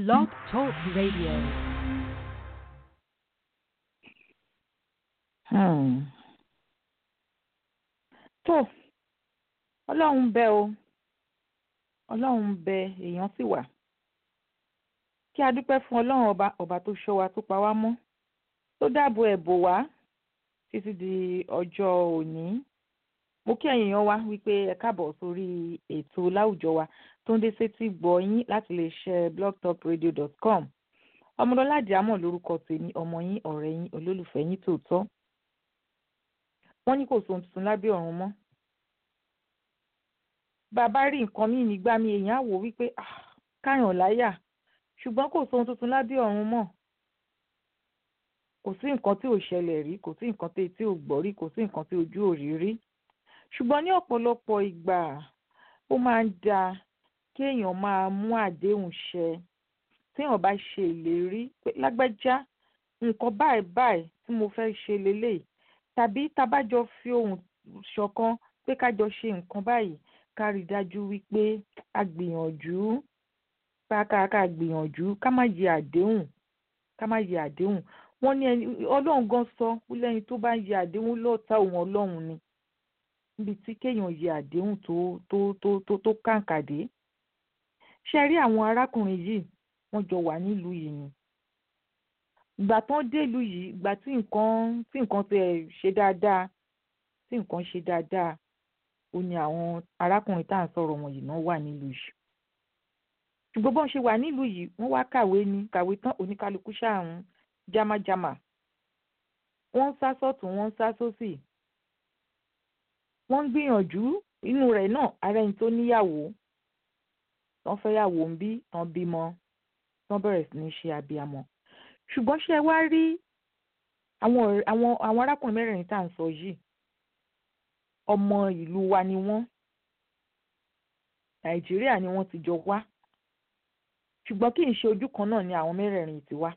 Blog Talk Radio. Hmm. tó ọlọ́run bẹ o ọlọ́run bẹ èèyàn sì wà kí a dúpẹ́ fún ọlọ́run ọba ọba tó ṣọ́ wa tó pa wá mọ́ tó dáàbò ẹ̀ bò wá títí di ọjọ́ òní mo kí ẹ̀yin èèyàn wa wípé ẹ káàbọ̀ sórí ètò láwùjọ wa tó ń dé sétí gbọ́ yín láti lè ṣe blogtalkradio.com ọmọdọ́lá àdìámọ̀ lórúkọ tèmi ọmọ yín ọ̀rẹ́ yín olólùfẹ́ yín tòótọ́ wọ́n ní kò sóhun tuntun lábẹ́ ọ̀run mọ́ bàbá rí nǹkan míì nígbà mi èèyàn á wò wípé káyàn láyà ṣùgbọ́n kò sóhun tuntun lábẹ́ ọ̀run mọ́ kò sí nǹkan tí ò ṣẹlẹ̀ rí kò sí nǹkan tí etí ò gbọ́ rí kò sí nǹkan tí ojú ò rí rí ṣùgbọ́n ní ọ̀pọ̀lọpọ̀ ìgbà ó máa ń dáa kéèyàn máa mú àdéhùn ṣẹ téèyàn bá ṣe ìlérí pé lágbájá nǹkan báyìí báyìí tí mo fẹ́ ṣe lélẹ́yìí tàbí tabájọ fi ohùn ṣọ̀kan pé kájọ ṣe nǹkan báyìí ká rí i dájú wípé a gbìyànjú ká ká gbìyànjú ká má yẹ àdéhùn ká má yẹ àdéhùn wọ́n ní ẹni ọlọ́run gan sọ ó lẹ́yìn tó bá yẹ àdéhùn lọ́ọ̀tá òun ọlọ́run ni níbi tí kéèyàn yẹ àdéhùn tó tó tó tó tó kàǹkà dé ṣe rí àwọn arákùnrin yìí wọ́n jọ wà nílùú yìí ni ìgbà tán délùú yìí ìgbà tí nǹkan tí nǹkan ti ẹ̀ ṣe dáadáa tí nǹkan ṣe dáadáa ó ní àwọn arákùnrin tá à ń sọ̀rọ̀ wọn yìí náà wà nílùú yìí ṣùgbọ́n bọ́n ṣe wà nílùú yìí wọ́n wá kàwé ní kàwé tán oníkálukú ṣáàrùn jámájámá wọ́n ń sá sọ́tún wọ́n ń sá sósì wọ́n ń gbìyànjú inú rẹ̀ náà ara ẹni tó níyàwó tán fẹ́yàwó ń bí tán bímọ tán bẹ̀rẹ̀ sí ní ṣe abiyamọ ṣùgbọ́n ṣé ẹ wá rí àwọn àwọn àwọn arákùnrin mẹ́rẹ̀ẹ̀rin tá à ń sọ yìí ọmọ ìlú wa ni wọ́n nàìjíríà ni wọ́n ti jọ wá ṣùgbọ́n kì í ṣe ojú kan náà ni àwọn mẹ́rẹ̀ẹ̀rin ti wá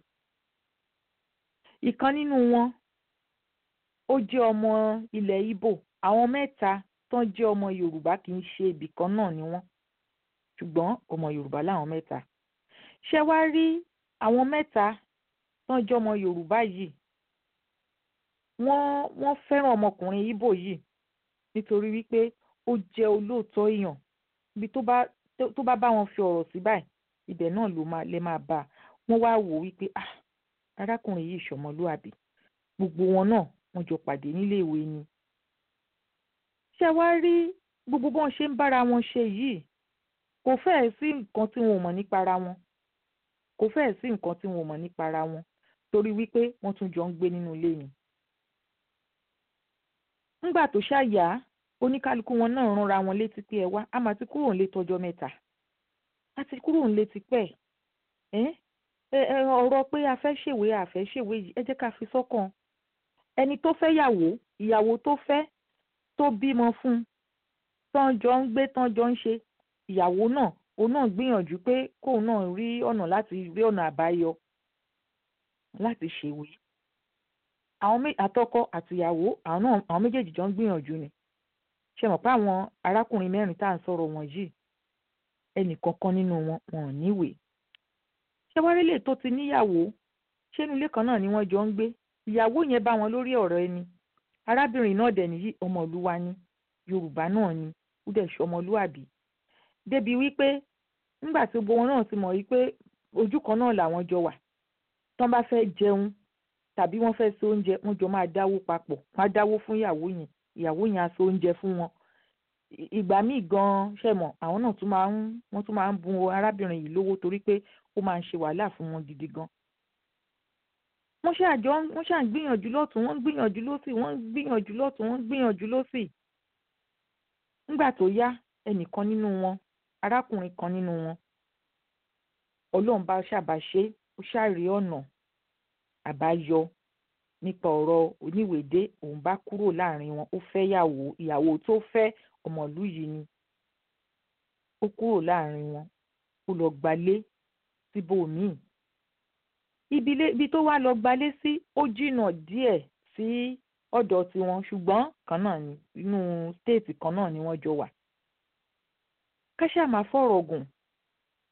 ìkan nínú wọn ó jẹ́ ọmọ ilẹ̀ Ìgbò àwọn mẹ́ta tán jẹ́ ọmọ Yorùbá kì í ṣe ibì kan náà ni wọ́n ṣùgbọ́n ọmọ Yorùbá làwọn mẹ́ta ṣé wá rí àwọn mẹ́ta tán jẹ́ ọmọ Yorùbá yìí wọ́n wọ́n fẹ́ràn ọmọkùnrin Ìgbò yìí nítorí wípé ó jẹ́ olóòótọ́ èèyàn ibi tó bá tó bá bá wọn fi ọ̀rọ̀ sí báyìí ibẹ̀ náà ló máa lè máa bá a wọ́n wá wò wípé ah arákùnrin yìí ṣọmọlúàbí gbogbo wọn náà wọ́n jọ pàdé nílé ìwé ni. ṣé wá rí gbogbo bọ́n ṣe ń bára wọn ṣe yìí kò fẹ́ẹ̀ sí nǹkan tí wọn ò mọ̀ nípa ara wọn kò fẹ́ẹ̀ sí nǹkan tí wọn ò mọ̀ nípa ara wọn torí wípé wọ́n tún jọ ń gbé nínú ilé ni. ńgbà tó ṣàyà oníkálukú wọn náà ránra wọn létí pé ẹ wá a máa ti kúrò nílé tọjọ́ mẹ́ta a ti kúrò nílé tipẹ́ ẹ́ ọ̀rọ̀ pé a fẹ́ ṣèwé a fẹ́ ṣèwé yìí ẹ jẹ́ ká fi sọ́kàn ẹni tó fẹ́ yàwó ìyàwó tó fẹ́ tó bímọ fún tán jọ ń gbé tán jọ ń ṣe ìyàwó náà òun náà gbìyànjú pé kóun náà rí ọ̀nà láti rí ọ̀nà àbáyọ láti ṣèwé àwọn àtọkọ àtìyàwó àwọn náà àwọn méjèèjì jọ ń gbìyànjú ni ṣe mọ̀ pé àwọn arákùnrin mẹ́rin tá à ń sọ̀rọ̀ wọn yìí ẹnì kankan nínú wọn wọn ò níwèé ṣé wá rélé tó ti níyàwó ṣé inú ilé kan náà ni wọ́n jọ ń gbé ìyàwó yẹn bá wọn lórí ọ̀rọ̀ ẹni arábìnrin náà dẹ̀ nìyí ọmọlúwa ni yorùbá náà ni ó dẹ̀ ṣe ọmọlúwàbí débi wípé nígbà tí gbogbo wọn náà ti mọ̀ wípé ojú kan náà làwọn jọ wà tán bá fẹ́ jẹun tàbí wọ́n fẹ́ ṣe oúnjẹ wọ́n jọ máa dáwó papọ̀ wọ́n á dáwó fún ìyàwó yẹn ìyàwó yẹn á ṣe oúnjẹ fún wọn ìgbà míì gan ṣe mọ̀ àwọn náà tún máa ń wọ́n tún máa ń bun arábìnrin yìí lówó torí pé ó máa ń ṣe wàhálà fún wọn gidi gan. wọ́n ṣàjọ wọ́n ṣà ń gbìyànjú lọ́tún wọ́n ń gbìyànjú lọ́sì wọ́n ń gbìyànjú lọ́tún wọ́n ń gbìyànjú lọ́sì. nígbà tó yá ẹnìkan nínú wọn arákùnrin kan nínú wọn ọlọ́run bá ṣàbàṣe ó ṣàrí ọ̀nà àbáyọ nípa ọ̀rọ̀ oníwèdé òun bá kúrò láàrin wọn ó fẹ́ yàwó ìyàwó tó fẹ́ ọmọlú yìí ni ó kúrò láàrin wọn ó lọ gbalé síbòmíì ibi tó wá lọ gbalé sí ó jìnnà díẹ̀ sí ọ̀dọ̀ tiwọn ṣùgbọ́n kan náà ni inú stéètì kan náà ni wọ́n jọ wà káṣá máa fọ̀rọ̀ gùn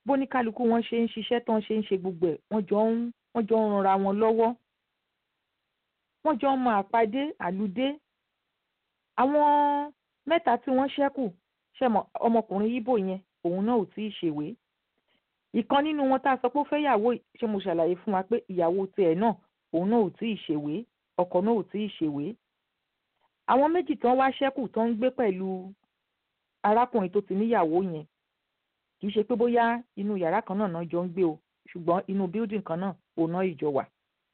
bóníkálukú wọn ṣe ń ṣiṣẹ́ tán ṣe ń ṣe gbogbo ẹ̀ wọ́n jọ ń wọ́n jọ ń ranra wọn lọ́wọ́ wọ́n jọ ń mọ àpàdé àlùdé àwọn mẹ́ta tí wọ́n ṣẹ́kù ṣẹ̀mọ̀ ọmọkùnrin yíbò yẹn òun náà ò tí ì ṣèwé ìkan nínú wọn tá a sọ pé ó fẹ́ yàwó ṣé mo ṣàlàyé fún wa pé ìyàwó tiẹ̀ náà òun náà ò tí ì ṣèwé ọkọ náà ò tí ì ṣèwé àwọn méjì tán wá ṣẹ́kù tán ń gbé pẹ̀lú arákùnrin tó ti níyàwó yẹn kì í ṣe pé bóyá inú yàrá kan náà náà jọ ń gbé o ṣùgbọ́n inú bíldìn kan náà òun náà ìjọ wà.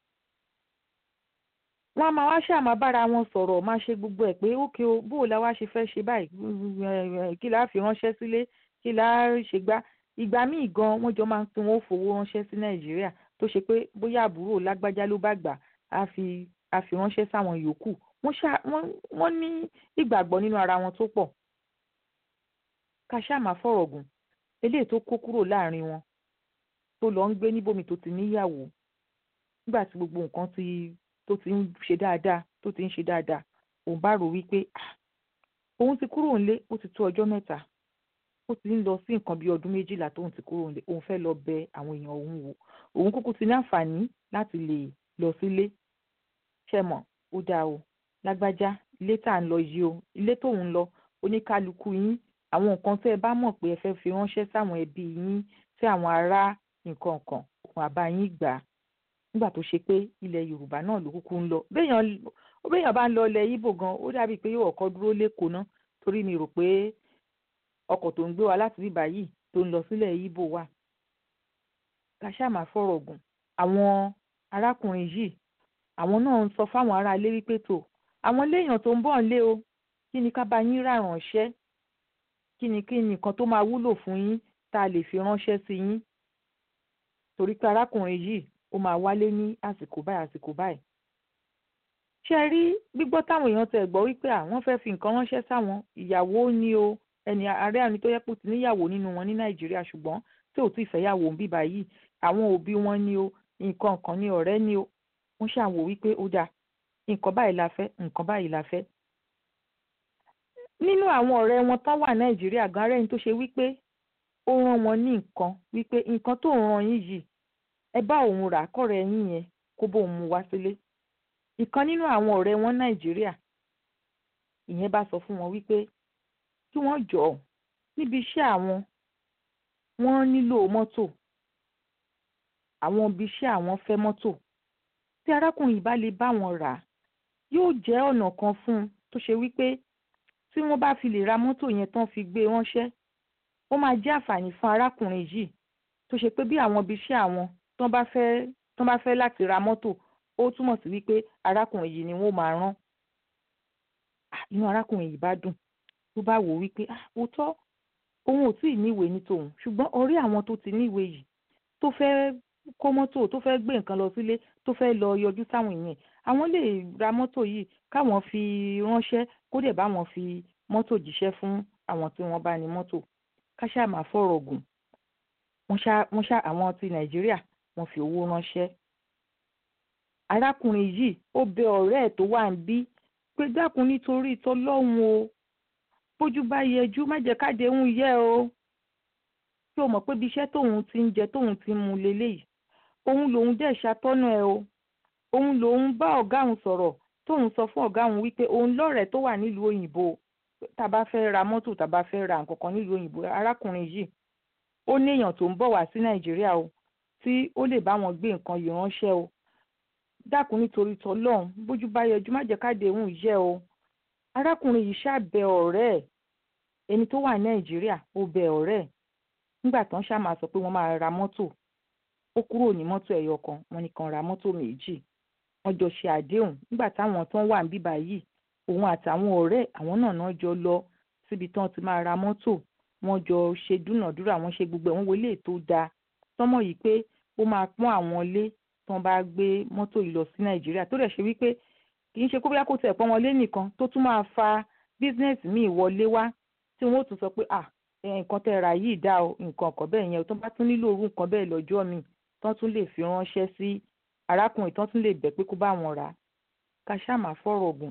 wọ́n á máa wá ṣáà máa bára wọn sọ̀rọ̀ máa ṣe gbogbo ẹ̀ pé ókè o bó o la wá ṣe fẹ́ ṣe báyìí kí la fi ránṣẹ́ sílé kí la ṣe gbá ìgbà míì gan wọ́n jọ máa ń pín wọn fowó ránṣẹ́ sí nàìjíríà tó ṣe pé bóyá àbúrò lágbájá ló bá gbà á fi á fi ránṣẹ́ sáwọn yòókù wọ́n ní ìgbàgbọ́ nínú ara wọn tó pọ̀ ká ṣáà máa fọ̀rọ̀ gùn eléyìí tó kó kúrò láàrin wọn tó lọ ń gbé níbòmí tó ti níyàwó nígbà tí gbogbo nǹkan ti tó ti ń ṣe dáadáa tó ti ń ṣe dáadáa òun bá rò wípé òun ti kúrò nílé ó ti tó ọjọ́ mẹ́ta ó ti ń lọ sí nǹkan bíi ọdún méjìlá tóun ti kúrò nílé òun fẹ́ lọ bẹ àwọn èèyàn òun wò òun kúkú ti ní àǹfààní láti lè lọ sílé ṣẹmọ ó dáa o lágbájá ilé tá à ń lọ yìí o ilé tóun ń lọ oníkálukú yín àwọn nǹkan tẹ́ ẹ bá mọ̀ pé ẹ fẹ́ fi ránṣẹ́ sáwọn ẹbí yín sí àwọn ará nǹkan kan òun àbá yín gbà á nígbà tó ṣe pé ilẹ̀ yorùbá náà ló kúkú ń lọ béèyàn bá ń lọ ilẹ̀ ibo gan ó dàbí pé yóò ọkọ̀ dúró lẹ́kọ̀ọ́ ná torí mi rò pé ọkọ̀ tó ń gbé wa láti bíbá yìí tó ń lọ sílẹ̀ ibo wà ká ṣáà máa fọ̀rọ̀ gùn àwọn arákùnrin yìí àwọn náà ń sọ fáwọn ará ilé wípé tó àwọn léèyàn tó ń bọ̀ ń lé o kí ni ká bá yín rà ránṣẹ́ kí ni kí ni nǹkan tó máa wúlò fún yín tá a lè fi ránṣẹ́ sí yín torí pé arákùnrin yìí ó máa wálé ní àsìkò báyìí àsìkò báyìí. ṣé rí gbígbọ́ táwọn èèyàn tẹ̀ gbọ́ wípé àwọn fẹ́ fi nǹkan ránṣẹ́ sáwọn ìyàwó ni o ẹni ààrẹ àni tó yẹ pé ó ti níyàwó nínú wọn ní nàìjíríà ṣùgbọ́n tí ò tí ì fẹ́yàwó ń bíbá yìí àwọn òbí wọn ni o nǹkan kan ní ọ̀rẹ́ ni o wọ́n ṣàwò wípé ó dáa nǹkan báyìí la fẹ́ nǹkan báyìí la fẹ́ nínú àwọn ọ̀rẹ́ wọn tán wà nàìjíríà gan rẹ́ni tó ṣe wípé ó rán wọn ní nǹkan wípé nǹkan tó ń ran yín yìí ẹ bá òun rà kọ́rẹ́ yín yẹn kó bóun mú wá sílé ìkan nínú àwọn ọ̀rẹ́ wọn nàìjíríà ìyẹn bá sọ fún wọn wípé kí wọ́n jọ̀ọ́ níbi iṣẹ́ àwọn wọ́n nílò mọ́tò àwọn ibi iṣẹ́ àwọn fẹ́ mọ́tò tí arákùnrin bá lè bá wọn rà yóò jẹ́ ọ̀nà kan fún un tó ṣe wípé tí wọ́n bá fi lè ra mọ́tò yẹn tán fi gbé ránṣẹ́ ó máa jẹ́ àǹfààní fún arákùnrin yìí tó ṣe pé bí àwọn ibi iṣẹ́ àwọn tán bá fẹ́ tán bá fẹ́ láti ra mọ́tò ó túmọ̀ sí wípé arákùnrin yìí ni wọ́n máa rán inú arákùnrin yìí bá dùn tó bá wò wípé òótọ́ òun ò tí ì níwèé ní tòun ṣùgbọ́n orí àwọn tó ti níwèé yìí tó fẹ́ kó mọ́tò tó fẹ́ gbé nǹkan lọ sílé tó fẹ́ lọ yọjú sáwọn èèyàn àwọn lè ra mọ́tò yìí káwọn fi ránṣẹ́ kó dẹ̀ bá wọn fi mọ́tò jíṣẹ́ fún àwọn tí wọ́n bá ní mọ́tò ká ṣáà máa fọ̀rọ̀ gùn wọ́n ṣá wọ́n ṣá àwọn ti nàìjíríà wọ́n fi owó ránṣẹ́. arákùnrin yìí ó bẹ ọ̀rẹ́ ẹ̀ tó wà ń bí pé dákun nítorí tọlọ́hun o bójú bá yẹjú má jẹ́ kádéhùn yẹ o tí o mọ̀ pé bí iṣẹ́ tóun ti ń jẹ tóun ti ń mu leléyìí òun lòun dẹ̀ ṣàtọ́nà ẹ o òun lòun bá ọ̀gá òun sọ̀rọ̀ tóun sọ fún ọ̀gá òun wípé òun lọ́rẹ̀ẹ́ tó wà nílùú òyìnbó tàbá fẹ́ ra mọ́tò tàbá fẹ́ ra nǹkan kan nílùú òyìnbó arákùnrin yìí ó ní èèyàn tó ń bọ̀ wá sí nàìjíríà o tí ó lè bá wọn gbé nǹkan yìí ránṣẹ́ o dákun nítorí tọlọ́hun bójú bá yẹjú má jẹ́ káde òun yẹ o arákùnrin yìí ṣàbẹ ọ̀rẹ́ ẹ̀ ẹni tó wà ní nàìjíríà ó bẹ ọ̀rẹ́ ẹ̀ nígbà tán ṣáà máa sọ pé wọ́n máa ra mọ́tò ó kúrò ní mọ́tò ẹ̀yọ kan wọ́n ní kan ra mọ́tò méjì wọ́n jọ ṣe àdéhùn nígbà táwọn tán wà ń bíbá yìí òun àtàwọn ọ̀rẹ́ àwọn náà náà jọ lọ síbi tán ti máa ra mọ́tò wọ́n jọ ṣe dúnàdúrà wọ́n ṣe gbogbo ẹ̀ wọ́n wọlé tó dáa tọ́mọ̀ yìí pé ó máa pọ́n àwọn lé tán bá gbé mọ́tò yìí lọ sí nàìjíríà tó dẹ̀ ṣe wípé kì í ṣe kó bóyá kó tẹ̀ pọ́n wọn lé nìkan tó tún máa fa bísínẹ́sì míì wọlé wá tí wọ́n ó tún sọ pé à nǹkan tẹ́ ra yìí dá o nǹkan ọ̀kọ́ bẹ́ẹ̀ yẹn o tó bá tún nílò orú nǹkan bẹ́ẹ̀ lọ́jọ́ mi tán tún lè fi ránṣẹ́ sí arákùnrin tán tún lè bẹ̀ pé kó bá wọn rà á ká ṣáà máa fọ̀rọ̀ gùn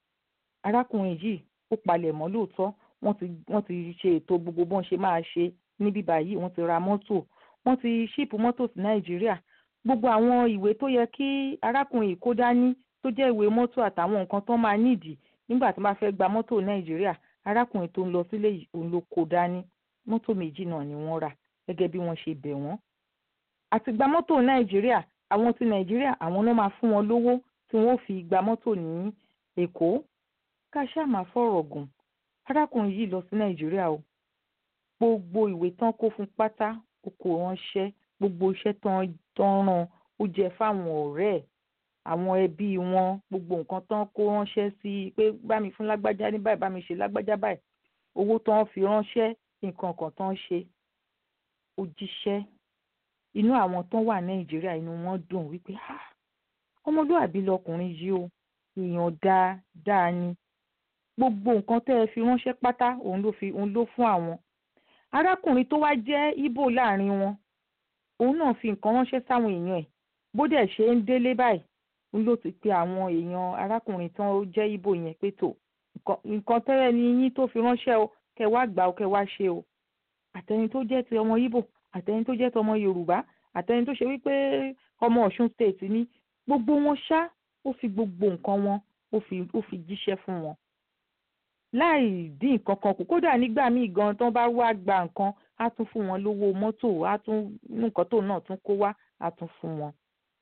arákùnrin yìí ó palẹ̀ mọ́ lóòótọ́ wọ́n ti wọ́n ti ṣe ètò gbogbo bọ́n ṣe máa ṣe níbí báyìí wọ́n ti ra mọ́tò wọ́n ti ṣíìpù mọ́tò sí nàìjíríà gbogbo àwọn ìwé tó yẹ kí arákùnrin yìí kó dání tó jẹ́ ìwé mọ́tò àtàwọn nǹkan tó máa nídìí nígbà tó bá fẹ́ gba mọ́tò nàìjíríà arákùnrin tó ń lọ sílé yìí òun ló kó dání mọ́tò méjì náà ni wọ́n rà gẹ́gẹ́ bí wọ́n ṣe bẹ̀ wọ́n. àti gba mọ́tò nàìjíríà àwọn ti nàìjíríà àwọn náà máa fún wọn lówó tí wọ́n fi gba mọ́tò ní èkó ká ṣáà máa fọ̀rọ̀ gùn arákùnrin yìí lọ sí nàìjíríà o gbogbo ìwé tán kó fún pátá ó kó ránṣẹ́ gbogbo iṣẹ́ tán tán rán ó jẹ fáwọn ọ̀rẹ́ ẹ̀ àwọn ẹbí wọn gbogbo nǹkan tán kó ránṣẹ́ sí i pé bá mi fún lágbájá ní báyìí bá mi ṣe lágbájá báyìí owó tán fi ránṣẹ́ nǹkan kan tán ṣe ó jíṣẹ́ inú àwọn tán wà nàìjíríà inú wọn dùn wípé ọmọlúwàbí lọkùnrin yìí o èèyàn dáadáa ni gbogbo nǹkan tẹ́ ẹ fi ránṣẹ́ pátá òun ló fi òun ló fún àwọn arákùnrin tó wá jẹ́ ibo láàrin wọn òun náà fi nǹkan ránṣẹ́ sáwọn èèyàn ẹ̀ bó dẹ̀ ṣe ń délé báyìí òun ló ti pe àwọn èèyàn arákùnrin tán jẹ́ ibo yẹn pé tó nǹkan tẹ́rẹ̀ ni yín tó fi ránṣẹ́ o kẹ́ wá gbà o kẹ́ wá ṣe o àtẹni tó jẹ́ ti ọmọ ibo àtẹni tó jẹ́ ti ọmọ yorùbá àtẹni tó ṣe wípé ọmọ ọ̀ṣun state ni gbogbo wọn ṣá ó fi gbogbo nǹkan wọn ó fi ó fi jíṣẹ́ fún wọn láì dín nǹkan kan kù kódà nígbà míì gan tán bá wá gba nǹkan á tún fún wọn lówó mọ́tò á tún nǹkan tó náà tún kó wá á tún fún wọn.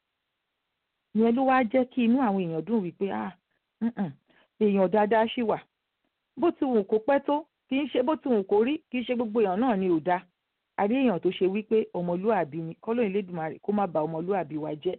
ìyẹn ló wáá jẹ́ kí inú àwọn èèyàn dùn wípé ah èèyàn dáadáa ṣì wà bó ti wù kó pẹ́ tó kì í ṣe bó ti wù kó rí kì í ṣe gbogbo èèyàn náà ni ò dáa àrí èèyàn tó ṣe wípé ọmọlúàbí ni kọ́lọ́yìn lẹ́dùnmarè kó má ba ọmọlúàbí wa jẹ́.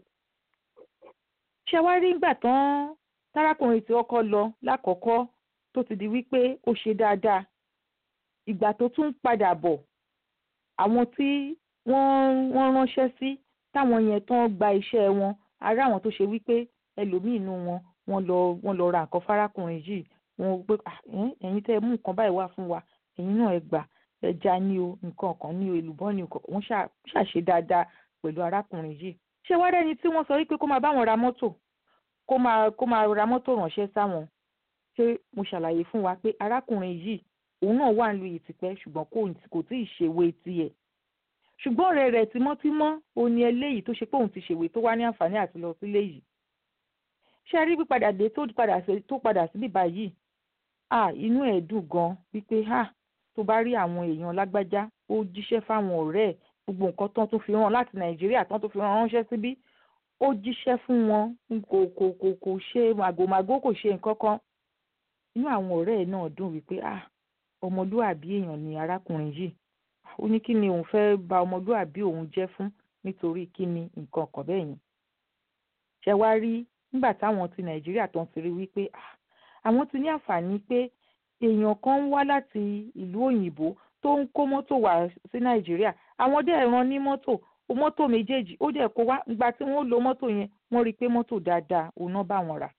ṣé wá rí nígbà tán tárákùnrin tí ọkọ lọ lákọ̀ọ́kọ́ tó ti di wípé ó ṣe dáadáa ìgbà tó tún padà bọ̀ àwọn tí wọ́n wọ́n ránṣẹ́ sí táwọn yẹn tán gba iṣẹ́ wọn ará àwọn tó ṣe wípé ẹlòmíì inú wọn wọ́n lọ wọ́n lọ ra nǹkan fárákùnrin yìí wọ́n gbé ẹ̀yin tẹ́ ẹ mú nǹkan báyìí wá fún wa ẹ̀yin náà ẹ gbà ẹja ní o nǹkan kan ní o èlùbọ́ ní o wọ́n ṣàṣe dáadáa pẹ̀lú arákùnrin yìí ṣé wá rẹ́ni tí wọ́n sọ wípé kó máa bá wọn ra mọ́tò kó máa kó máa ra mọ́tò ránṣẹ́ sáwọn ṣé mo ṣàlàyé fún wa pé arákùnrin yìí òun náà wà nílùú ìtìpẹ́ ṣùgbọ́n kò tí ì ṣèwé tiẹ̀ ṣùgbọ́n ọ̀rẹ́ rẹ̀ tímọ́tímọ́ ó ní eléyìí tó ṣe pé òun ti ṣèwé tó wá ní àǹfààní àti lọ sílé yìí ṣé rí pípadà dé tó padà tó padà síbí báyìí à inú ẹ̀ dùn gan wípé à tó bá rí àwọn èèyàn lágbájá ó jíṣẹ́ fáwọn ọ̀rẹ́ ẹ̀ gbogbo nǹkan tán tó fi rán láti nàìjíríà tán tó fi rán ránṣẹ́ síbí ó jíṣẹ́ fún wọn kò kò kò kò ṣe màgòmágó kò ṣe nǹkan kan inú àwọn ọ̀rẹ́ ẹ̀ náà dùn wípé ah ọmọlúàbí èèyàn ni arákùnrin yìí ó ní kí ni òun fẹ́ bà ọmọlúàbí òun jẹ́ fún nítorí kí ni nǹkan kan bẹ́ẹ̀ yẹn ṣe wá rí nígbà táwọn ti nàìjíríà tó ń ti rí wípé ah àwọn ti ní àǹfààní pé èèyàn kan ń wá láti ìlú òyìnbó tó ń kó mọ́tò wá sí nàìjíríà àwọn dẹ̀ rán ní mọ́tò mọ́tò méjèèjì ó dẹ̀ kó wá ìgbà tí wọ́n lo mọ́tò yẹn wọ́n rí i pé mọ́tò dáadáa òun náà bá wọn rà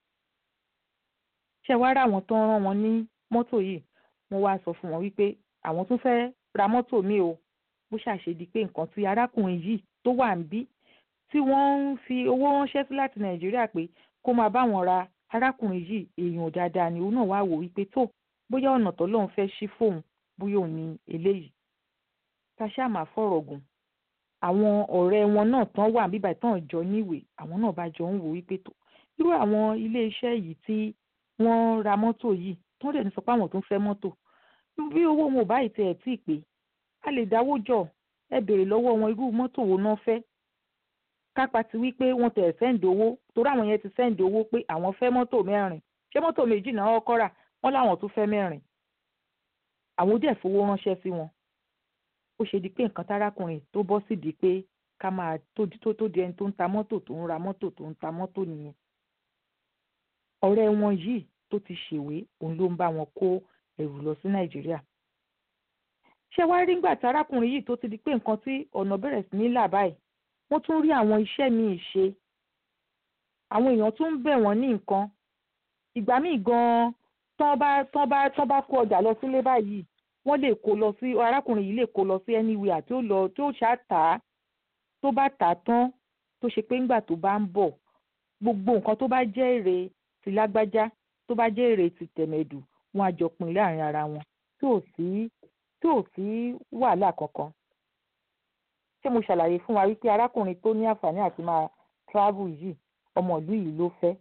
ṣe wá rà wọ́n tó ń rán wọn ní mọ́tò yìí wọ́n wá sọ fún wọn wípé àwọn tún fẹ́ ra mọ́tò míì o bó ṣàṣedí pé nǹkan tí arákùnrin yìí tó wà ń bí tí wọ́n ń fi owó ránṣẹ́ sí láti nàìjíríà pé kó máa bá wọn ra arákùnrin yìí èèyàn dáadáa ni òun náà wá wò wípé tó bóyá ọ̀nà tó lóun fẹ́ ṣí fóun bóyá òun ní eléyìí ká ṣáà máa fọ̀rọ̀ gùn àwọn ọ̀rẹ́ wọn náà tán wà bíbà tán jọ níwèé àwọn náà bá jọ ń wò wípé tó irú àwọn iléeṣẹ́ yìí tí wọ́n ra mọ́tò yìí tán dẹ̀ ní sọ pé àwọn tó ń fẹ́ mọ́tò bí owó wọn ò báyìí tẹ̀ ẹ̀ tí ì pé a lè dáwó jọ ẹ béèrè lọ́wọ́ wọn irú mọ́tò wo náà fẹ́ kápá ti wí pé wọ́n tẹ̀ sẹ́ǹdì owó torí àwọn yẹn ti sẹ́ǹdì owó pé àwọn fẹ́ mọ́tò mẹ́rin ṣé mọ́tò méjì náà kọ́ rà wọ́n láwọn tún fẹ́ mẹ́rin àwọn dẹ̀ fowó ránṣẹ́ sí wọn ó ṣe di pé nǹkan tárákùnrin tó bọ́ sí di pé ká máa tó tó di ẹni tó ń ta mọ́tò tó ń ra mọ́tò tó ń ta mọ́tò nìyẹn ọ̀rẹ́ wọn yìí tó ti ṣèwé òun ló ń bá wọn kó ẹrù lọ sí nàìjíríà ṣé wàá rí ngbà tí arákùnrin yìí tó ti di pé nǹkan tí ọ̀nà bẹ̀rẹ̀ sí ní là báyìí wọ́n tún rí àwọn iṣẹ́ míì ṣe àwọn èèyàn tún ń bẹ̀ wọ́n ní nǹkan ìgbà míì gan-an tán bá tán bá tán bá kó ọjà lọ sílé báyìí wọ́n lè kó lọ sí arákùnrin yìí lè kó lọ sí anywhere tí ó lọ tí ó ṣáà tà á tó bá tà á tán tó ṣe pé ńgbà tó bá ń bọ̀ gbogbo nǹkan tó bá jẹ́ èrè ti lágbájá tó bá jẹ́ èrè ti tẹ̀mẹ̀dù wọn á jọ pín láàrin ara wọn tí ò sí tí ò sí wàhálà kankan ṣé mo ṣàlàyé fún wa wípé arákùnrin tó ní àǹfààní àti máa travel yìí ọmọ ìlú yìí ló fẹ́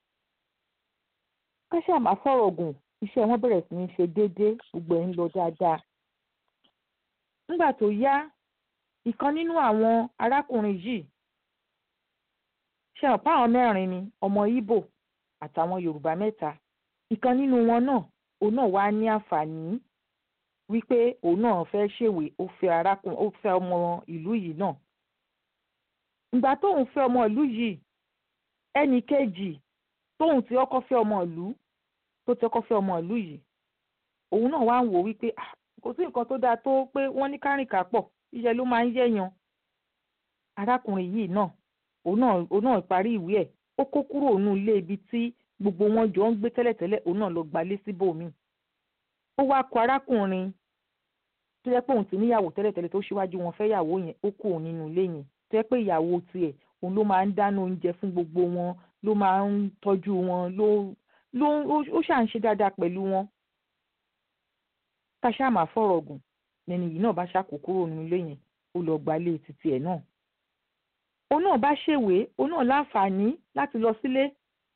káṣá máa fọ̀rọ̀ gùn iṣẹ́ wọn bẹ̀rẹ̀ sí ní ṣe déédéé gbogbo ẹ̀ ń lọ dáadáa nígbà tó yá ìkan nínú àwọn arákùnrin yìí ṣe ọ̀pá àwọn mẹ́rin ni ọmọ Ìgbò àtàwọn Yorùbá mẹ́ta ìkan nínú wọn náà òun náà wá ní àǹfààní wípé òun náà fẹ́ ṣèwé ó fẹ́ arákùnrin ó fẹ́ ọmọ ìlú yìí náà ìgbà tóun fẹ́ ọmọ ìlú yìí ẹnì kejì tóun ti ọkọ fẹ́ ọmọ ìlú tó ti ọkọ fẹ́ ọmọ ìlú yìí òun náà wá ń wò wípé kò sí nǹkan tó dáa tó pé wọ́n ní kárìnkà pọ̀ iṣẹ́ ló máa ń yẹ̀yàn arákùnrin yìí náà òun náà òun náà parí ìwé ẹ̀ ó kó kúrò nínú ilé ibi tí gbogbo wọn jọ ń gbé tẹ́lẹ̀tẹ́lẹ̀ òun náà lọ gbalé síbòmíì ó wá kọ arákùnrin tó yẹ pé òun ti níyàwó tẹ́lẹ̀tẹ́lẹ̀ tó ṣíwájú wọn fẹ́ yàwó yẹn ó kú òun nínú ilé yẹn tó yẹ pé ìyàwó tiẹ̀ òun ló máa ń dáná oúnjẹ fún gbogbo wọn ló máa ń tọ́jú wọn ló ló ó ṣà ń ṣe dáadáa pẹ̀lú wọn ká ṣáà máa fọ̀rọ̀ gùn lẹ́ni yìí náà bá ṣàkó kúrò nínú ilé yẹn ó lọ gbalé títí ẹ̀ náà òun náà bá ṣèwé òun náà láǹfààní láti lọ sílé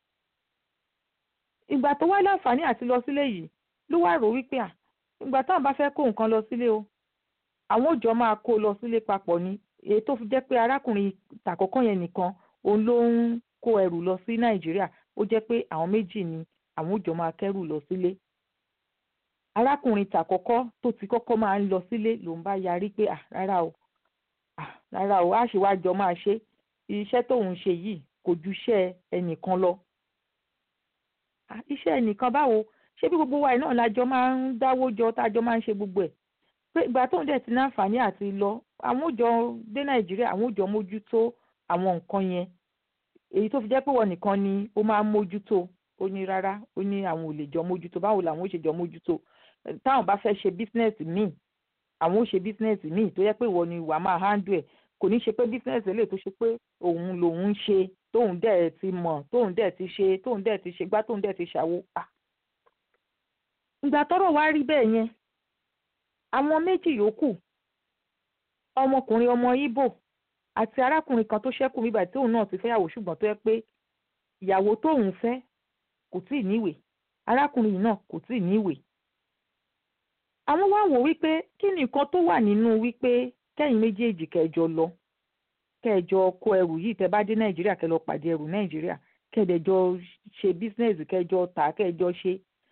ìgbà tó wá láǹfààní àti lọ sílé yìí ló wá rò wípé à ìgbà táwọn bá fẹ́ kó nǹkan lọ sílé o àwọn òjò máa kó lọ sílé papọ̀ ni èyí tó fi jẹ́ pé arákùnrin tàkọ́kọ́ yẹn nìkan òun ló ń kó ẹrù lọ sí nàìjíríà ó jẹ́ pé àwọn méjì ni àwọn òjò máa kẹ́rù lọ sílé arákùnrin tàkọ́kọ́ tó ti kọ́kọ́ máa ń lọ sílé lòun bá yarí pé à rárá o à rárá o á ṣe wá jọ máa ṣe iṣẹ́ tóun ṣe yìí kò ju iṣẹ́ ẹnìkan lọ iṣẹ́ ẹnìkan báwo ṣé bí gbogbo wa náà lájọ máa ń dáwó jọ tájọ máa ń ṣe gbogbo ẹ̀ pé ìgbà tóun dẹ̀ ti náǹfààní àti lọ àwọn òjò dé nàìjíríà àwọn òjò mójútó àwọn nǹkan yẹn èyí tó fi jẹ́ pé wọ́n nìkan ni ó máa ń mójútó ó ní rárá ó ní àwọn ò lè jọ mójútó báwo làwọn ó ṣe jọ mójútó táwọn bá fẹ́ ṣe bísínẹ́sì míì àwọn ó ṣe bísínẹ́sì míì tó yẹ pé ìwọ ni wà máa hándù ẹ̀ kò ní ṣe pé bísínẹ́sì eléyìí tó ṣe pé òun lòun ń ṣe tóun dẹ̀ ti mọ̀ tóun dẹ̀ ti ṣe tóun dẹ̀ ti ṣe gbá tóun dẹ̀ ti ṣàwo ìgbà tọ́rọ̀ wá rí bẹ́ẹ̀ yẹn àwọn méjì yòókù ọmọkùnrin ọmọ Ìgbò àti arákùnrin kan tó ṣẹ́kù nígbà tí òun náà ti fẹ́yàwó ṣùgbọ́n tó yẹ pé ìyàwó tóun fẹ́ kò tíì níwèé arákùnrin yìí náà kò tíì níwèé àwọn wá wò wípé kí ni nǹkan tó wà nínú wípé kẹ́yìn méjèèjì kẹjọ lọ kẹjọ kó ẹrù yìí tẹ bá dé Nàìjíríà kẹ lọ pàdé ẹrù Nàìjíríà kẹdẹjọ ṣe bísínẹ́sì kẹjọ tà kẹjọ ṣe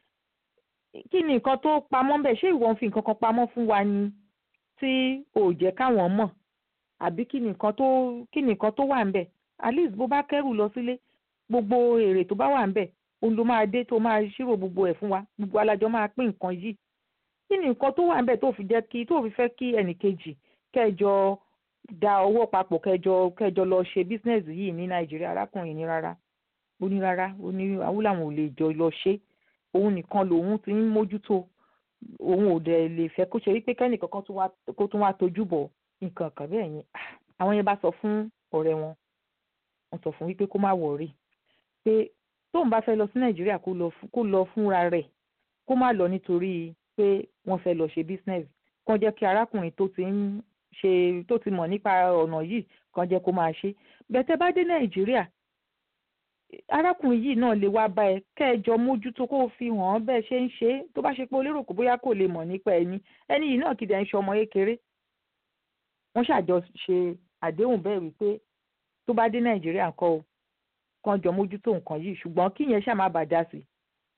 kí ni nǹkan tó pamọ́ ń bẹ̀ ṣé ìwọ ń fi nǹkan kan pamọ́ fún wa ni tí ò jẹ́ káwọn mọ̀ àbí kí ni nǹkan tó kí ni nǹkan tó wà ń bẹ̀ at least bó bá kẹ́rù lọ sílé gbogbo èrè tó bá wà ń bẹ̀ òun ló máa dé tó máa ṣírò gbogbo ẹ̀ fún wa gbogbo alájọ máa pín nǹkan yìí kí ni nǹkan tó wà ń bẹ̀ tó fi jẹ́ kí tó fi fẹ́ kí ẹnìkejì kẹjọ da owó papọ̀ kẹjọ kẹjọ lọ ṣe bísínẹ́sì yìí ní Nàìjíríà arákùnrin ní rárá ó ní rárá ó ní àwọn làwọn ò lè jọ lọ ṣe é òun nìkan lòun ti ń mójútó òun ò dẹ̀ lè fẹ́ kó ṣe wípé kẹ́nìkan kan kó tún wá tojú bọ̀ nǹkan kan bẹ́ẹ̀ yẹn àwọn yẹn bá sọ fún ọ̀rẹ́ wọn wọ́n sọ fún wípé kó má wọ̀rí pé tóun bá fẹ́ lọ sí nàìjíríà kó lọ fúnra rẹ̀ kó má lọ nítorí pé wọ́n fẹ́ lọ ṣe business kàn jẹ́ kí arákùnrin tó ti ń ṣe tó ti mọ̀ nípa ọ̀nà yìí kàn jẹ́ kó máa ṣe bẹ́tẹ́ bá dé nàìjíríà arákùnrin yìí náà lè wá bá ẹ kẹjọ mójútó kó o fi hàn án bẹ́ẹ̀ ṣe ń ṣe é tó bá ṣe pé olérò kó bóyá kò lè mọ̀ nípa ẹni ẹni yìí náà kìdí ẹ̀ ń ṣe ọmọ kékeré wọ́n ṣàjọ ṣe àdéhùn bẹ́ẹ̀ wípé tó bá dé nàìjíríà kọ́ o kàn jọ mójútó nǹkan yìí ṣùgbọ́n kí yẹn ṣáà má bàa dá sí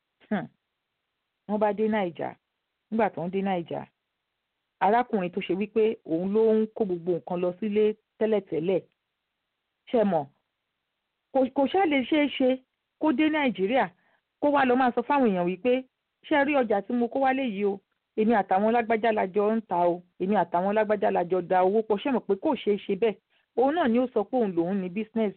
wọ́n bá dé nàìjà nígbà tó ń dé nàìjà arákùnrin tó ṣe wípé òun ló ń kó gbogbo nǹkan lọ sílé tẹ́lẹ̀tẹ́lẹ̀ ṣe mọ̀ kò ṣáà lè ṣeé ṣe kó dé nàìjíríà kó wá lọ máa sọ fáwọn èèyàn wípé ṣé rí ọjà tí mo kó wálé yìí o èmi àtàwọn lágbájá lajọ ń ta o èmi àtàwọn lágbájá lajọ da owó pọ̀ ṣé mọ̀ pé kò ṣeé ṣe bẹ́ẹ̀ òun náà ni ó sọ pé òun lòun ní business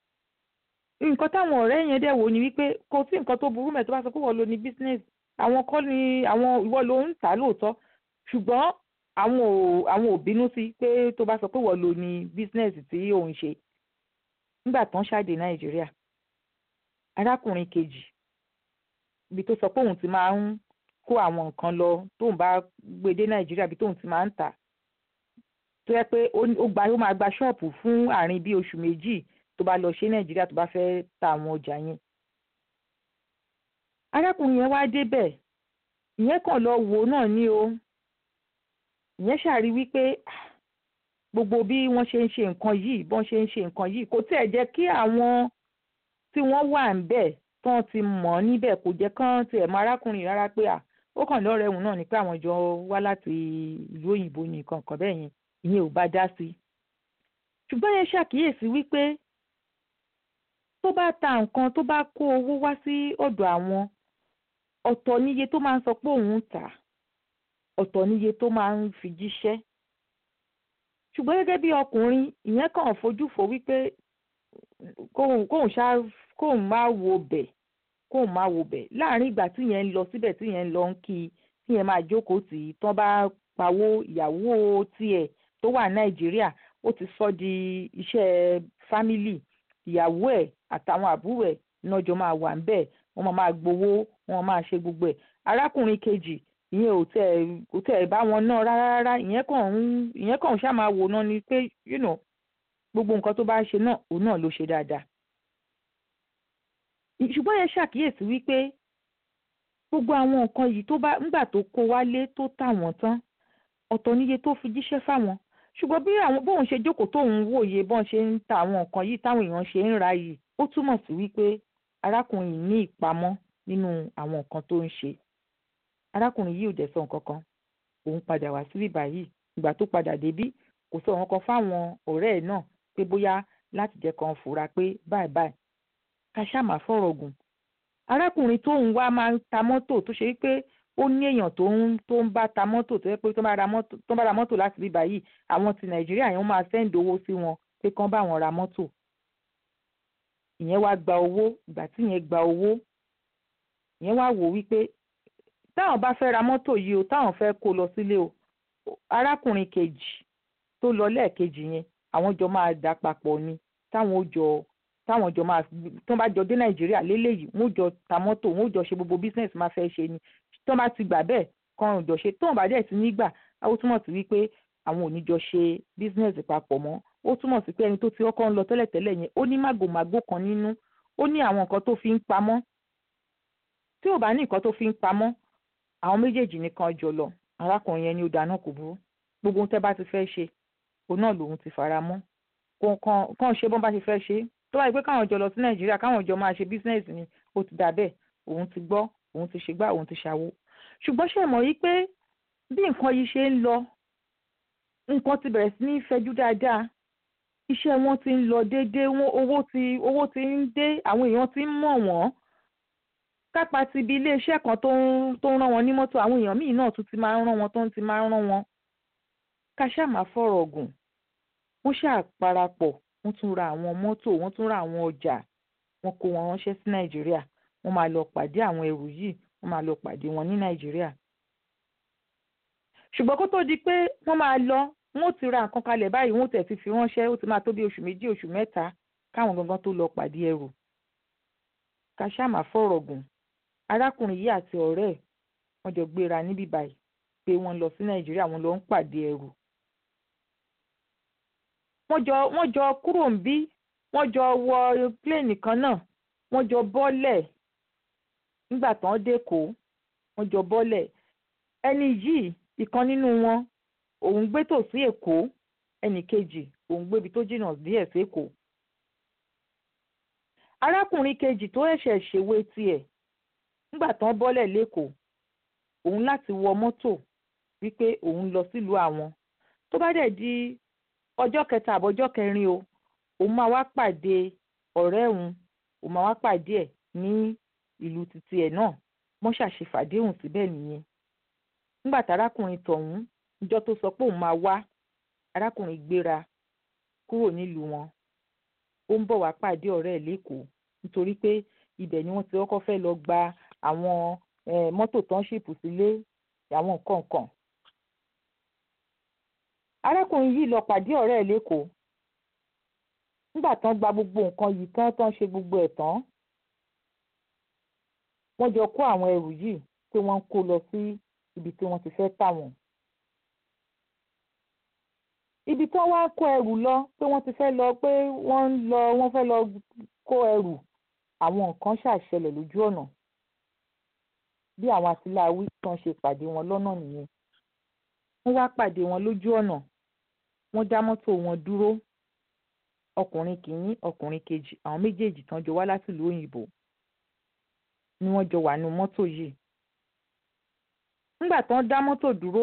nǹkan táwọn ọ̀rẹ́ yẹn dẹ̀ wò ni wípé kò sí nǹkan tó burú mẹ́ tó bá sọ pé wọ́n lo ní business àwọn kọ́ ni àwọn ìwọ ló ń tà lóòótọ́ ṣùgbọ́n àwọn ò àwọn ò bínú sí pé tó bá sọ pé wọ́n lo ní business tí òun ṣe nígbà tán ṣáde nàìjíríà arákùnrin kejì ibi tó sọ pé òun ti máa ń kó àwọn nǹkan lọ tóun bá gbé dé nàìjíríà bí tóun ti máa ń tà tó yẹ pé ó gba ó máa gba ṣọ́ọ̀pù fún àárín bí oṣù méjì tó bá lọ ṣe nàìjíríà tó bá fẹ́ ta àwọn ọjà yẹn. arákùnrin yẹn wá débẹ̀ ìyẹn kàn lọ wò náà ní o ìyẹn ṣàrí wípé gbogbo bí wọ́n ṣe ń ṣe nǹkan yìí bọ́n ṣe ń ṣe nǹkan yìí kò tiẹ̀ jẹ́ kí àwọn tí wọ́n wà ń bẹ̀ tán ti mọ̀ níbẹ̀ kò jẹ́ kán tiẹ̀ mọ arákùnrin rárá pé à ó kàn lọ́rẹ̀ẹ́ òun náà ni pé àwọn jọ wá láti ìlú òyìnbó ní nǹkan kan bẹ́ẹ̀ yẹn ìyẹn ò bá dá sí i ṣùgbọ́n yẹn ṣàkíyèsí wípé tó bá ta nǹkan tó bá kó owó wá sí ọ̀dọ̀ àwọn ọ̀tọ̀ níye tó máa ń sọ pé òun ń tà ọ̀tọ̀ níye tó máa ń fi jíṣẹ́ ṣùgbọ́n gẹ́gẹ́ bí ọkùnrin ìyẹn kàn fojú fò wípé kóun kóun ṣá kóun má wo bẹ̀ kóun má wo bẹ̀ láàrin ìgbà tí yẹn ń lọ síbẹ̀ tí yẹn ń lọ ń kí i tí yẹn máa jókòó tì í tán bá pawó ìyàwó tiẹ̀ tó wà nàìjíríà ó ti sọ di iṣẹ́ fámílì ìyàwó ẹ̀ àtàwọn àbúrò ẹ̀ náà jọ máa wà ń bẹ̀ wọ́n máa máa gbowó wọ́n máa ṣe gbogbo ẹ̀ arákùnrin kejì ìyẹn ò tẹ̀ kò tẹ̀ bá wọn náà rárá rárá ìyẹn kàn ń ìyẹn kàn ń ṣáà máa wò náà ni pé you know gbogbo nǹkan tó bá ṣe náà òun náà ló ṣe dáadáa ṣùgbọ́n yẹn ṣàkíyèsí wípé gbogbo àwọn nǹkan yìí tó bá ńgbà tó kó wálé tó tà wọ́n tán ọ̀tọ̀ níye tó fi jíṣẹ́ fáwọn ṣùgbọ́n bí àwọn bóun ṣe jókòó tóun wòye bọ́n ṣe ń ta àwọn nǹkan yìí táwọn èèyàn ṣe ń ra yìí ó túmọ̀ sí wípé arákùnrin yìí ní ìpamọ́ nínú àwọn nǹkan tó ń ṣe arákùnrin yìí ò dẹ̀ sọ nǹkan kan òun padà wá síbí báyìí ìgbà tó padà débí kò sọ nǹkan kan fáwọn ọ̀rẹ́ ẹ̀ náà pé bóyá láti jẹ́ kan fura pé báyìí báyìí ká ṣáà má fọ̀rọ̀ gùn arákùnrin tóun wá máa ń ta mọ́tò tó ṣe wípé ó ní èèyàn tó ń tó ń bá ta mọ́tò tó yẹ pé tó bá ra mọ́tò tó bá ra mọ́tò láti bí báyìí àwọn ti nàìjíríà yẹn máa sẹ́ǹdì owó sí wọn pé kán bá wọn ra mọ́tò ìyẹn wá gba owó ìgbà tí ìyẹn gba owó ìyẹn wá wò wípé táwọn bá fẹ́ ra mọ́tò yìí o táwọn fẹ́ kó lọ sílé o arákùnrin kejì tó lọ lẹ́ẹ̀kejì yẹn àwọn jọ máa dà papọ̀ ni táwọn ó jọ táwọn jọ máa tó bá jọ dé nàìjíríà léléyìí wọn ò jọ ta mọ́tò wọn ò jọ ṣe gbogbo business máa fẹ́ ṣe ni tó bá ti gbà bẹ́ẹ̀ kan ò jọ ṣe tó bá dẹ̀ ti nígbà ó túmọ̀ sí wípé àwọn ò ní jọ ṣe business papọ̀ mọ́ ó túmọ̀ sí pé ẹni tó ti kọ́kọ́ ń lọ tẹ́lẹ̀tẹ́lẹ̀ yẹn ó ní màgòmágó kan nínú ó ní àwọn nǹkan tó fi ń pamọ́ tí ò bá ní nǹkan tó fi ń pamọ́ àwọn méjèèjì nìkan jọ lọ arákùnrin yẹn ni ó dáná kò burú gbogbo ohun tẹ́ bá ti fẹ́ ṣe òun náà lòun ti fara mọ́ kàn ṣe bọ́n bá ti fẹ́ ṣe tó bá yẹ pé káwọn jọ lọ sí nàìjíríà káwọn jọ máa ṣe business ni ó ti dà bẹ́ẹ̀ òun ti gbọ́ òun ti ṣègbà òun ti ṣàwo ṣùgbọ́n ṣe mọ̀ yí pé bí nǹkan yìí ṣe ń lọ nǹkan ti bẹ̀rẹ̀ sí ní fẹjú dáadáa iṣẹ́ wọn ti ń lọ déédéé wọn owó ti owó ti ń dé àwọn èèyàn ti ń mọ̀ wọ́n kápá ti ibi iléeṣẹ́ kan tó ń tó ń rán wọn ní mọ́tò àwọn èèyàn míì náà tún ti máa ń rán wọn tó ń ti máa ń rán wọn ká ṣáà máa fọ̀rọ̀ gùn wọ́n ṣáà parapọ̀ wọ́n tún ra àwọn mọ́tò wọ́n tún ra àwọn ọjà wọ́n kó wọn ránṣẹ́ sí nàìjíríà wọ́n máa lọ pàdé àwọn ẹrù yìí wọ́n máa lọ pàdé wọn ní nàìjíríà. ṣùgbọ́n kó tó di pé wọ́n máa lọ wọ́n ti ra nǹkan kalẹ̀ báyìí wọ́n tẹ̀ ti fi ránṣẹ́ ó ti máa tó bí oṣù méjì oṣù mẹ́ta káwọn gangan tó lọ pàdé ẹrù. ká ṣáà máa fọ̀rọ̀ gùn arákùnrin yìí àti ọ̀rẹ́ ẹ̀ wọ́n jọ gbéra níbí báyìí pé wọ́n lọ sí nàìjíríà wọ́n lọ ń pàdé ẹrù wọ́n jọ wọ́n jọ kúrò ń bí wọ́n jọ wọ pléènì kan náà wọ́n jọ bọ́lẹ̀ nígbà tán dẹ́kọ̀ọ́ wọ́n jọ bọ́lẹ̀ ẹni yìí ìkan nínú wọn òun gbé tòsí èkó ẹnì kejì òun gbébi tó jìnnà díẹ̀ sékòó arákùnrin kejì tó ẹ̀ṣẹ̀ ṣèwé tiẹ̀ nígbà tán bọ́lẹ̀ lẹ́kọ̀ọ́ òun láti wọ mọ́tò wípé òun lọ sílùú àwọn tó bá dẹ̀ di ọjọ́ kẹta àbọ̀jọ́ kẹrin o òun máa wá pàdé ọ̀rẹ́ òun òun máa wá pàdé ẹ̀ ní ìlú títí ẹ̀ náà wọ́n ṣàṣe fàdéhùn síbẹ̀ nìyẹn nígbà tárákùnrin tọ̀hún níjọ́ tó sọ pé òun máa wá arákùnrin gbéra kúrò nílùú wọn ó ń bọ̀ wá pàdé ọ̀rẹ́ ẹ̀ lẹ́kọ̀ọ́ nítorí pé ibẹ̀ ni wọ́n ti kọ́kọ́ fẹ́ lọ gba àwọn mọ́tò tán ṣìpù sílé àwọn nǹkan kan arákùnrin yìí lọ pàdé ọ̀rẹ́ ẹ̀ lẹ́kọ̀ọ́ nígbà tán gba gbogbo nǹkan yìí tán tán ṣe gbogbo ẹ̀ tán wọ́n jọ kó àwọn ẹrù yìí pé pé wọ́n ń kó lọ sí ibi tí wọ́n ti fẹ́ tà wọ́n. ibi tí wọ́n wá kó ẹrù lọ pé wọ́n ti fẹ́ lọ pé wọ́n ń lọ wọ́n fẹ́ lọ kó ẹrù àwọn nǹkan ṣàṣẹlẹ̀ lójú ọ̀nà bí àwọn atiláwí kan ṣe pàdé wọn lọ́nà nìyẹn wọ́n wá pàdé wọn lójú ọ̀nà wọ́n dá mọ́tò wọn dúró ọkùnrin kìíní ọkùnrin kejì àwọn méjèèjì tán jọ wá láti ìlú òyìnbó ni wọ́n jọ wà nínú mọ́tò yìí nígbà tán dá mọ́tò dúró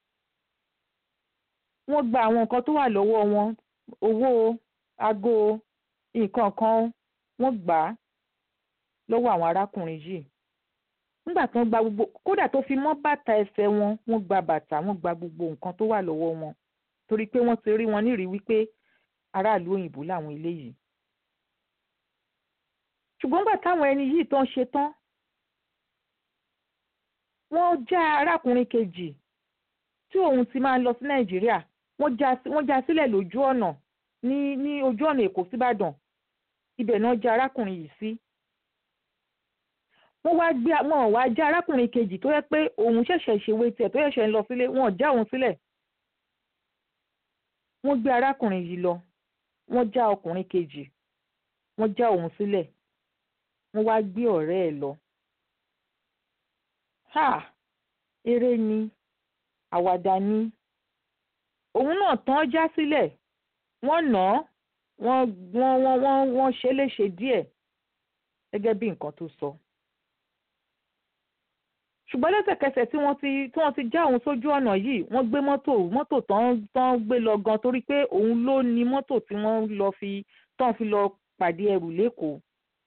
wọ́n gba àwọn nǹkan tó wà lọ́wọ́ wọn owó aago nǹkan kan wọ́n gbà á lọ́wọ́ àwọn arákùnrin yìí nígbà tán gba gbogbo kódà tó fi mọ́ bàtà ẹsẹ̀ wọn wọ́n gba bàtà wọ́n gba gbogbo nǹkan tó wà lọ́wọ́ wọn torí pé wọ́n ti rí wọn nírìí wípé aráàlú òyìnbó làwọn eléyìí ṣùgbọ́n nígbà táwọn ẹni yìí tán ṣe tán wọ́n já arákùnrin kejì tí òun ti máa lọ sí nàìjíríà wọ́n já wọ́n já sílẹ̀ lójú ọ̀nà ní ní ojú ọ̀nà èkó síbàdàn ibẹ̀ náà já arákùnrin yìí sí wọ́n wá gbé wọn wá já arákùnrin kejì tó yẹ pé òun ṣẹ̀ṣẹ̀ ṣèwé tiẹ̀ tó ṣẹ̀ṣẹ̀ ń lọ sílé wọn ò já òun sílẹ̀ wọ́n gbé arákùnrin yìí lọ wọ́n já ọkùnrin kejì wọ́n já òun sílẹ̀ wọ́n wá gbé ọ̀rẹ́ ẹ̀ lọ. ha eré ni àwàdà ni òun náà tán já sílẹ̀ wọ́n nà án wọ́n wọ́n wọ́n wọ́n wọ́n ṣe é léṣe díẹ̀ gẹ́gẹ́ bí nǹkan tó sọ. ṣùgbọ́n lẹ́sẹ̀kẹsẹ̀ tí wọ́n ti tí wọ́n ti já òun sójú ọ̀nà yìí wọ́n gbé mọ́tò mọ́tò tán tán gbé lọ gan torí pé òun ló ní mọ́tò tí wọ́n lọ fi tán fi lọ pàdé ẹrù lẹ́kọ̀ọ́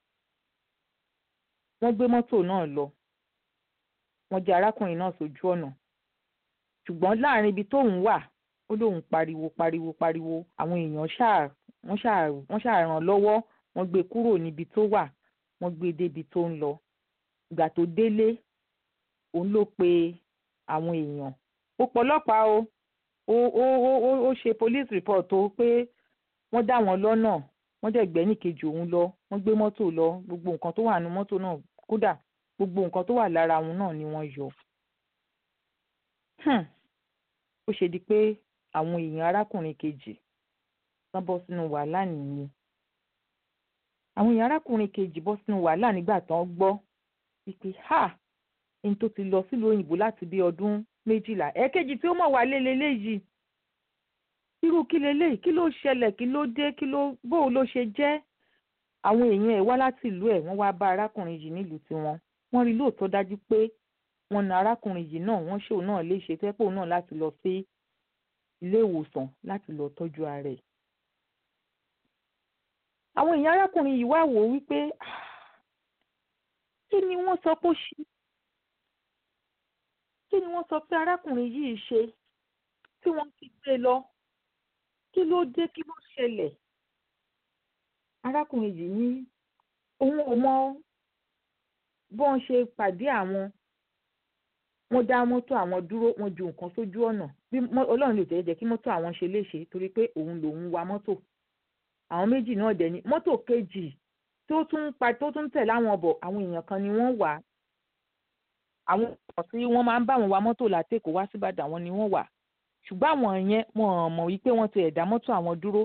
wọ́n gbé mọ́tò náà lọ wọ́n jẹ́ arákùnrin náà sójú ọ̀nà ṣùgbọ́n láàrin ibi tóun wà ó lóun pariwo pariwo pariwo àwọn èèyàn ṣáà wọ́n ṣáà wọ́n ṣáà ràn lọ́wọ́ wọ́n gbé kúrò níbi tó wà wọ́n gbé débi tó ń lọ ìgbà tó délé òun ló pe àwọn èèyàn ó pọlọ́pàá o ó ó ó ó ṣe police report o pé wọ́n dá wọn lọ́nà wọ́n dẹ̀ gbẹ́nì kejì òun lọ wọ́n gbé mọ́tò lọ gbogbo nǹkan tó wà nínú mọ́tò náà kódà gbogbo nǹkan tó wà lára wọn náà ni wọ́n yọ. ó ṣe di pé àwọn èèyàn arákùnrin kejì wọ́n bọ́ sínú wàhálà nìyẹn. àwọn èèyàn arákùnrin kejì bọ́ sínú wàhálà nígbà tán gbọ́ wípé ha ẹni tó ti lọ sílùú òyìnbó láti bí ọdún méjìlá ẹ̀ẹ́kejì tí ó mọ̀ wá lé leléyìí irú kí leléyìí kí ló ṣẹlẹ̀ kí ló dé kí ló bó ló ṣe jẹ́ àwọn èèyàn ẹ̀ wá láti ìlú ẹ̀ wọ́n wá bá arákùnrin yìí nílùú tiwọn wọ́n rí lóòótọ́ dájú pé wọ́n na arákùnrin yìí náà wọ́n ṣòun náà léṣe tẹ́pọ̀ náà láti lọ sí ilé ìwòsàn láti lọ tọ́jú ara ẹ̀. àwọn èèyàn arákùnrin yìí wá wò ó wípé kí ni wọ́n sọ pé ó ṣe kí ni wọ́n sọ pé arákùnrin yìí ṣe tí wọ́n fi gbé lọ kí ló dé kí ló ṣẹlẹ̀ arákùnrin yìí ní òun ò mọ bọ́n ṣe pàdé àwọn wọ́n dá mọ́tò àwọn dúró wọ́n ju nǹkan sójú ọ̀nà bí ọlọ́run lè tẹ̀lé jẹ́ kí mọ́tò àwọn ṣe léṣe torí pé òun lòun wa mọ́tò àwọn méjì náà dẹ̀ ní mọ́tò kejì tó tún pa tó tún tẹ̀lé àwọn bọ̀ àwọn èèyàn kan ni wọ́n wà àwọn èèyàn tí wọ́n máa ń bá wọn wa mọ́tò látẹ̀kọ̀ wá síbàdàn àwọn ni wọ́n wà ṣùgbọ́n àwọn yẹn wọn mọ̀ wípé wọ́n ti ẹ̀dá mọ́tò àwọn dúró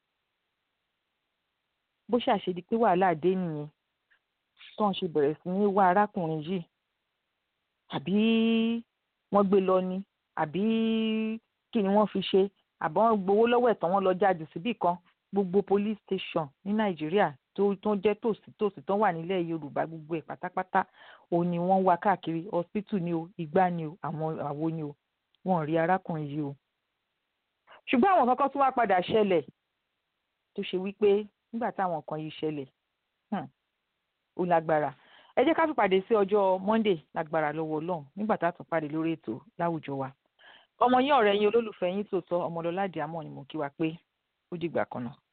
bó ṣàṣedí pé wàhálà dé nìyẹn tí wọ́n ṣe bẹ̀rẹ̀ sí ní wá arákùnrin yìí àbí wọ́n gbé lọ ni àbí kí ni wọ́n fi ṣe àbọ̀ wọ́n gbowó lọ́wọ́ ẹ̀tàn wọn lọ jáde síbì kan gbogbo police station ní nàìjíríà tó tó jẹ́ tòsí tòsí tó wà nílẹ̀ yorùbá gbogbo ẹ̀ pátápátá òun ni wọ́n wá káàkiri hospital ni o igbá ni o àwọn àwo ni o wọn ò rí arákùnrin yìí o ṣùgbọ́n àwọn kankan tún wá padà ṣẹlẹ̀ tó ṣe wípé nígbà táwọn kan yìí ṣẹlẹ̀ ó lágbára ẹ jẹ́ ká fi pàdé sí ọjọ́ monday lágbára lọ́wọ́ ọlọ́run nígbà tá a tún pàdé lórí ètò láwùjọ wa ọmọ yín ọ̀rẹ́ yín olólùfẹ́ yín tòótọ́ ọmọlọ́lá àdìámọ̀ ni mo kí wa pé ó dìgbà kan náà.